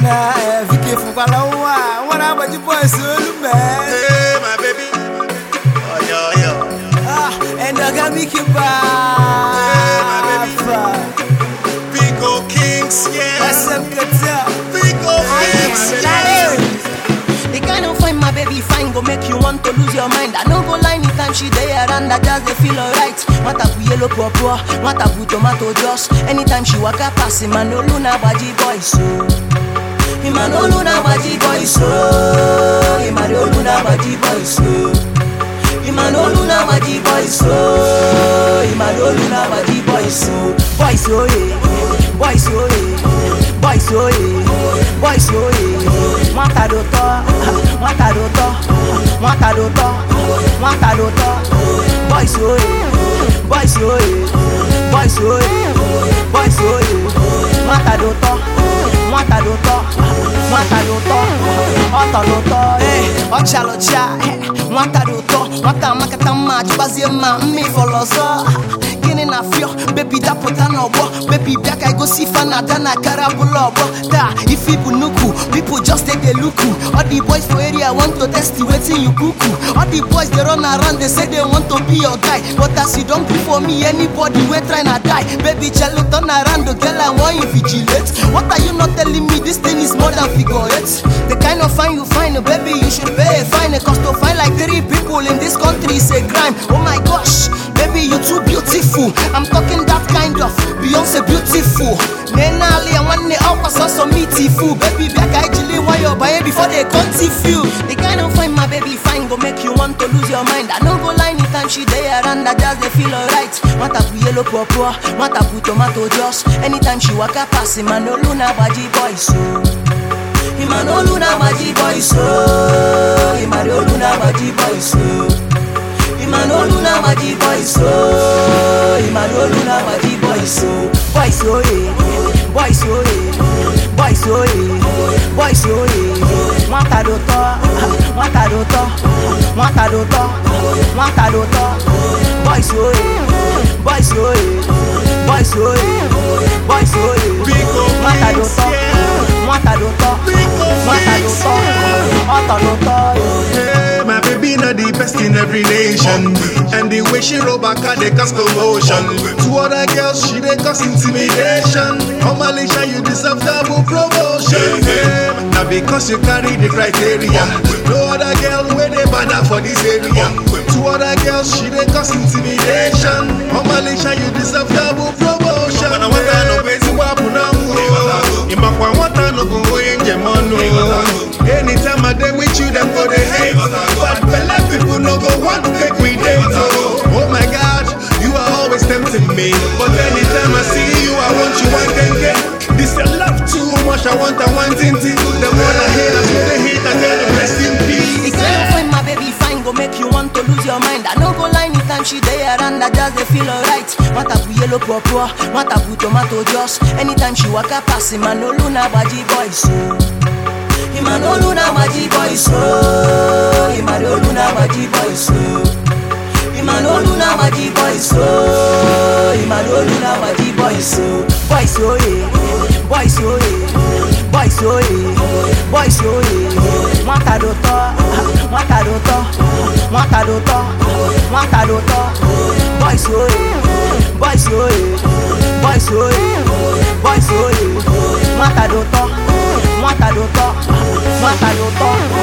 Ghana, eh, Vicky from Palawa. What about you boys, Zulu, man? Hey, my baby. Oh, yo, yo. Ah, and I got me keep my baby. Pico Kings, yeah. SM Katel. Pico Kings, yeah. The kind of fine my baby fine go make you want to lose your mind. I no go lie anytime she there and I just dey feel alright. Matapu yellow purple, matapu tomato juice. Anytime she waka pass him, I no luna baji boy so. Him I no luna baji boy so. Him I no luna baji boy so. Him I no luna baji boy so. Him I no luna baji boy so. Boy so yeah, boy so yeah, boy so yeah, boy so yeah. Mwata do to, mwata do to, mwata do to, mwata do to. Boy so yeah, boy so yeah, boy so yeah, boy so yeah. Mwata do to, mwata do to, mwata do to, ọtọ do to, eh, ọcha lọcha, eh, nwata do to, nwata makata mma jibazie mma mmi fọlọzọ. Gịnị na fịọ, bebi dapụta n'ọgbọ, bebi bịa ka igosi ife na ada na kara bụlụ ọgbọ. Taa, ife bụ nnukwu, people just dey dey look you. All the boys for area want to test you wetin you kuku. All the boys dey run around, they say they want to be your guy. But as you don gree for me, anybody wey try na die. Baby jello turn around, the girl I want invigilate. What are you not telling me? This thing is more than figure eight. The kind of fine you find, baby, you should pay a fine. Cause to find like three people in this country is a crime. Oh my gosh, baby, you too beautiful. I'm talking that kind of Beyonce beautiful. Nenali, I want the upper sauce on me fool. Baby, back I actually want your buy before they come you. The kind of fine my baby fine go make you want to lose your mind. I no go lie anytime she there and I just they feel alright. Matapu yellow purple, matapu tomato juice. Anytime she waka pass him, I no luna baji boy so. Him I no luna baji boy so. Him I no luna baji boy so. Him I no luna baji boy so. Him I no luna baji boy so. Boy so yeah, boy so yeah, boy so yeah, boy so yeah. Mwata do to, mwata do to, mwata do to, mwata do to. Boy so yeah, boy so yeah, boy so yeah, boy so yeah. Pico Mwata do Kings, to, yeah. mwata do to, Pico mwata do Kings, to, yeah. ọtọ do to. Hey, my baby not the best in every nation And the way she roll back her, they cause commotion To other girls, she they cause intimidation Oh Malaysia, you deserve double promotion hey, Now because you carry the criteria No other girl where they banner for this area To other girls, she they cause intimidation Oh Malaysia, you deserve double promotion Imakwa nwata no go onye njem ọnụ Anytime I dey with you, them go dey hate But belle people no go want make we date oh. oh my God, you are always tempting me But anytime I see you, I want you one genge This your love too much, I want I want it The more I hate, I feel the hate, I tell them rest in The peace kind of fine my baby fine go make you want to lose your mind. I no go lie anytime she there and I just they feel alright. Matapu yellow purple, matapu tomato juice. Anytime she waka pass him, I no luna baji boy so. Him I no luna baji boy so. Him I no luna baji boy so. Him I no luna baji boy so. Him I no luna baji boy so. Boy so yeah, boy so yeah, boy so yeah, boy so yeah. Mwata do to, mwata do to, mwata do to, mwata do to. Boy so yeah, boy so yeah, boy so yeah, boy so yeah. Mwata do to, mwata do to, mwata do to.